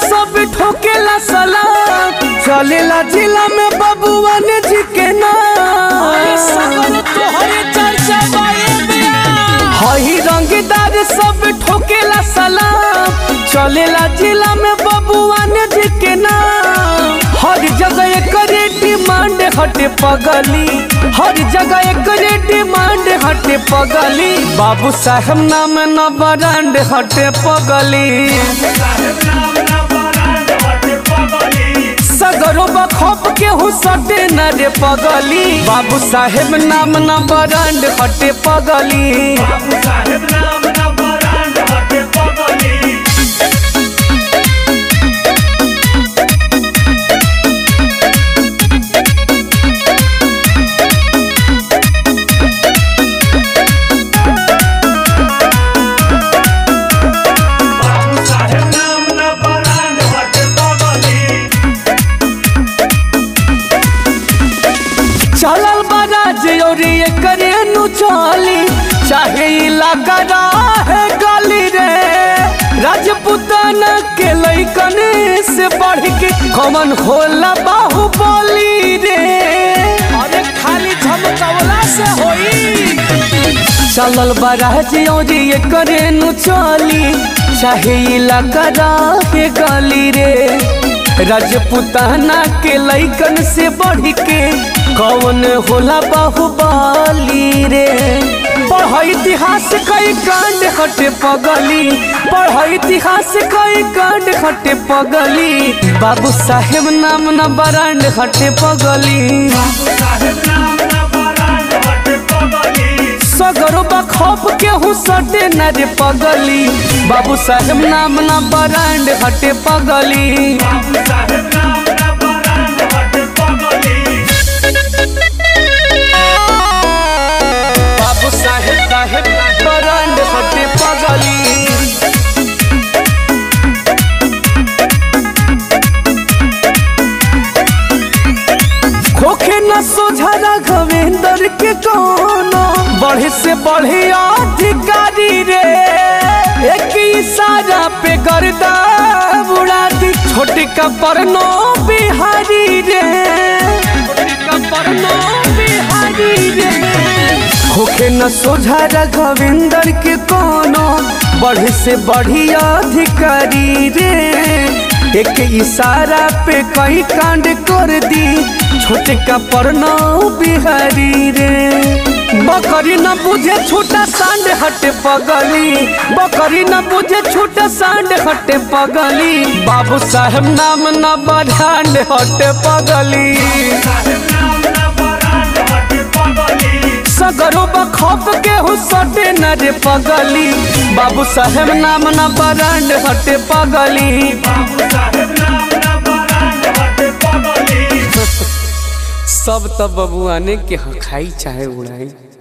सब ठोकेला सलाम चलेला जिला में बबुआ ने जी के नाम तोहरे चर्चा हई रंगदार सब ठोकेला सलाम चलेला जिला में बबुआ ने जी के नाम हर जगह एकरे डिमांड हटे पगली हर जगह एकरे डिमांड हटे पगली बाबू साहब नाम न ब्रांड हटे पगली सगरो बखोप के हुसटे न रे पगली बाबू साहेब नाम न ब्रांड हटे पगली चलल बराज और ये करे नु चली चाहे इलाका रहे गली रे राजपुतान के लैकन से बढ़ के कमन होला बाहुबली रे अरे खाली झमकवला से होई चलल बराज और ये करे नु चली चाहे इलाका रहे गली रे राजपुताना के लैकन से बढ़ के कौन होला बाहुबली रे पढ़ इतिहास कई कांड हटे पगली पढ़ इतिहास कई कांड हटे पगली बाबू साहेब नाम न ब्रांड हटे पगली सगरो बखौफ के हुसटे न रे पगली बाबू साहेब नाम न ब्रांड हटे पगली बाबू साहेब साहेब ब्रांड हटे पगली खोखे न सोझा राघवेंद्र के कोनो बढ़े से बढ़े अधिकारी रे एक इशारा पे गर्दा उड़ा दी छोटी का परनो बिहारी रे छोटी का परनो बिहारी रे खोखे न सोझा राघवेंद्र के कोनो बढ़े से बढ़ी अधिकारी रे एक इशारा पे कई कांड कर दी छोटे का परनो बिहारी रे बकरी न बुझे छोटा सांड हटे पगली बकरी न बुझे छोटा सांड हटे पगली बाबू साहेब नाम न बढ़ांड हटे पगली सगरो बखौफ के हुसटे न रे पगली बाबू साहेब नाम न ब्रांड हटे पगली सब तब बबुआने के हखाई चाहे उड़ाई